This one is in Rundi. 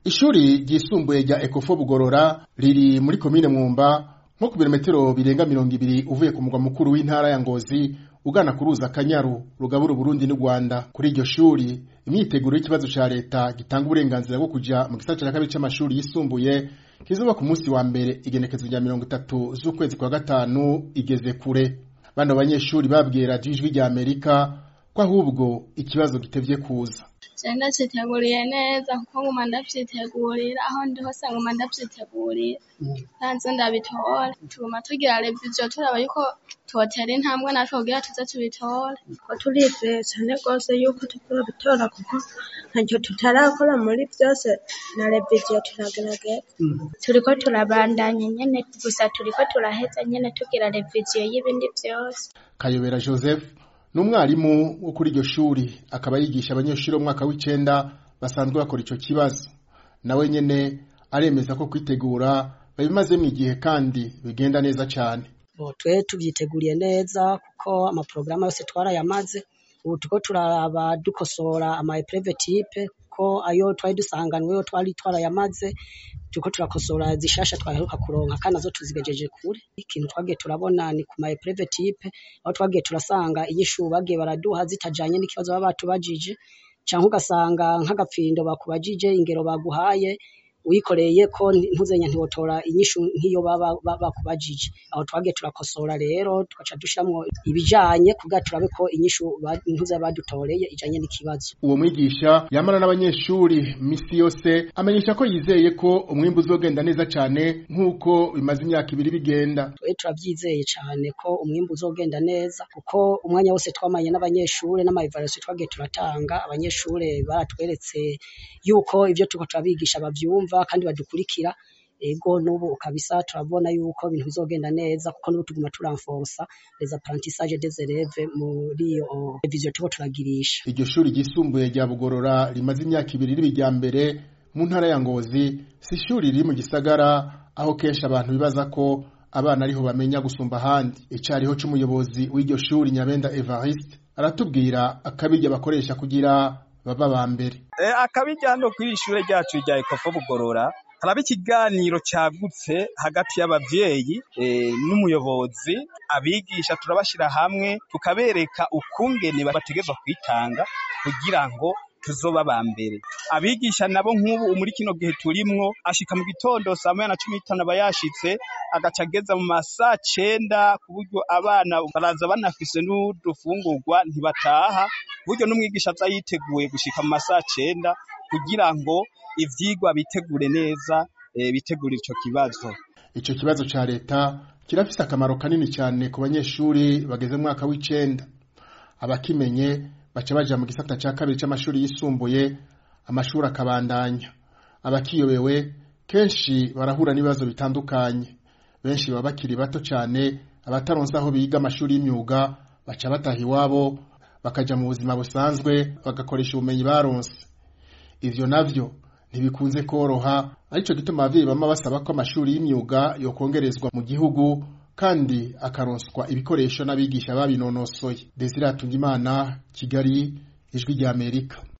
ishuri ryisumbuye rya Ecofo Bugorora riri muri komine Mwumba nko ku birometero birenga mirongo ibiri uvuye ku mugwa mukuru w'intara ya Ngozi ugana ku ruzi Akanyaru rugabura Uburundi n'u Rwanda kuri iryo shuri imyiteguro y'ikibazo ca leta gitanga uburenganzira bwo kuja mu gisata ca kabiri c'amashuri yisumbuye kizoba ku munsi wa mbere igenekezo rya mirongo itatu z'ukwezi kwa gatanu igeze kure bano banyeshuri babwiye radiyo ijwi rya Amerika ko ahubwo ikibazo gitevye kuza je ndaciteguriye neza kuko nguma ndavyitegurira aho ndi hose nguma ndavyitegurira ntanze ndabitora tuguma tugira reviziyo turaba yuko twotera intambwe natwe kugira tuze tubitore ko turizeye cane rwose yuko tuzobitora kuko ntacyo tutarakora muri vyose na reviziyo turagerageza turiko turabandanya nyene gusa turiko turaheza nyene tugira reviziyo y'ibindi vyose Kayobera Joseph ni umwarimu wo kuri iryo shuri akaba yigisha abanyeshuri b'umwaka w'icenda basanzwe bakora ico kibazo nawe nyene aremeza ko kwitegura babimazemwo igihe kandi bigenda neza cane twe tuvyiteguriye neza kuko amaporogaramu yose twarayamaze ubu turiko turaraba dukosora ama epreve type ko ayo twari dusanganwe yo twari twarayamaze turiko turakosora zishasha twaheruka kuronka kandi nazo tuzigejeje kure ikintu twagiye turabona ni ku ma epreve type aho twagiye turasanga inyishu bagiye baraduha zitajanye n'ikibazo baba batubajije canke ugasanga nk'agapfindo bakubajije ingero baguhaye uyikoreye ko ntuzenya ntiwotora inyishu nk'iyo baba bakubajije aho twagiye turakosora rero tugaca dushiramwo ibijanye kugira turabe ko inyishu ntuze badutoreye ijanye n'ikibazo uwo mwigisha yamara n'abanyeshuri misi yose amenyesha ko yizeye ko umwimbu uzogenda neza cane nk'uko bimaze imyaka ibiri bigenda twe turavyizeye cane ko umwimbu uzogenda neza kuko umwanya wose twamanye n'abanyeshure n'amaevaluation twagiye turatanga abanyeshure baratweretse yuko ivyo turiko turabigisha bavyumva kandi badukurikira ego n'ubu kabisa turabona yuko ibintu bizogenda neza kuko n'ubu tuguma turanforsa les apprentissages des élèves muri iyo revision turiko turagirisha iryo shuri ryisumbuye rya Bugorora rimaze imyaka ibiri riba irya mbere mu ntara ya Ngozi si ishuri riri mu gisagara aho kenshi abantu bibaza ko abana ariho bamenya gusumba ahandi icariho c'umuyobozi w'iryo shuri Nyabenda Evariste aratubwira akabirya bakoresha kugira baba ba mbere akabirya hano kuri ishure ryacu rya Ecofo Bugorora haraba ikiganiro cagutse hagati y'abavyeyi n'umuyobozi abigisha turabashira hamwe tukabereka ukungene bategezwa kwitanga kugira ngo tuzoba ba mbere abigisha nabo nk'ubu muri kino gihe turimwo ashika mu gitondo saa moya na cumi n'itanu aba yashitse agaca ageza mu masaa cenda ku buryo abana baraza banafise n'udufungurwa ntibataha buryo n'umwigisha aza yiteguye gushika mu masaa cenda kugira ngo ivyigwa bitegure neza bitegure ico kibazo ico kibazo ca leta kirafise akamaro kanini cyane ku banyeshuri bageze mu mwaka w'icenda abakimenye baca baja mu gisata ca kabiri c'amashuri yisumbuye amashuri akabandanya abakiyobewe kenshi barahura n'ibibazo bitandukanye benshi baba bakiri bato cane abataronse aho biga amashuri y'imyuga baca bataha iwabo bakaja mu buzima busanzwe bagakoresha ubumenyi baronse ivyo navyo ntibikunze koroha arico gituma abavyeyi bama basaba ko amashuri y'imyuga yokongerezwa mu gihugu kandi akaronswa ibikoresho n'abigisha babinonosoye Desire Hatungimana Kigali Ijwi rya Amerika